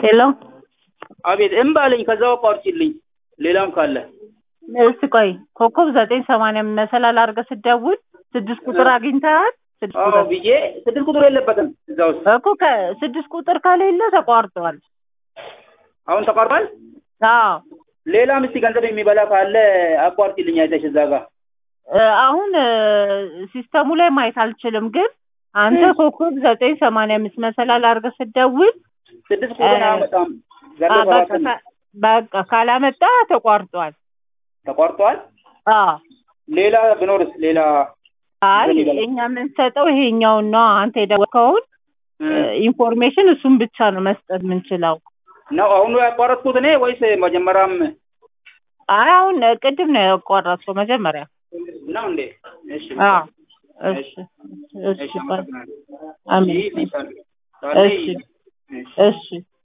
ሄሎ አቤት እምባ አለኝ። ከዛው አቋርጪልኝ። ሌላም ካለ እስቲ ቆይ ኮከብ ዘጠኝ ሰማንያ መሰላል አድርገህ ስትደውል ስድስት ቁጥር አግኝተሃል? ስድስት አዎ ቁጥር ብዬ ስድስት ቁጥር የለበትም እዛ ውስጥ እኮ ከስድስት ቁጥር ከሌለ ተቋርጧል። አሁን ተቋርጧል። አዎ ሌላም እስቲ ገንዘብ የሚበላ ካለ አቋርጪልኝ አይተሽ እዛ ጋር እ አሁን እ ሲስተሙ ላይ ማየት አልችልም፣ ግን አንተ እም። ኮከብ ዘጠኝ ሰማንያ አምስት መሰላል አድርገህ ስትደውል ስድስት ቁጥር እ አያመጣም። ዘሮ አ በቃ ሰባት ካ- በቃ ካላመጣ ተቋርጧል። ተቋርጧል። አዎ ሌላ ብኖርስ ሌላ አይ ምን ይበላል? እኛ የምንሰጠው ይሄኛውን ነው። አንተ የደወልከውን እም። ኢንፎርሜሽን እሱን ብቻ ነው መስጠት የምንችለው። ነው አሁኑ ያቋረጥኩት እኔ ወይስ መጀመሪያም አይ አሁን ቅድም ነው ያቋረጥከው መጀመሪያ። ነው እንዴ? እሺ አዎ እሺ እሺ እሺ ባይ አመሰግናለሁ። አሜን ይህ ይሳል ካለ እሺ ይህ- እሺ እሺ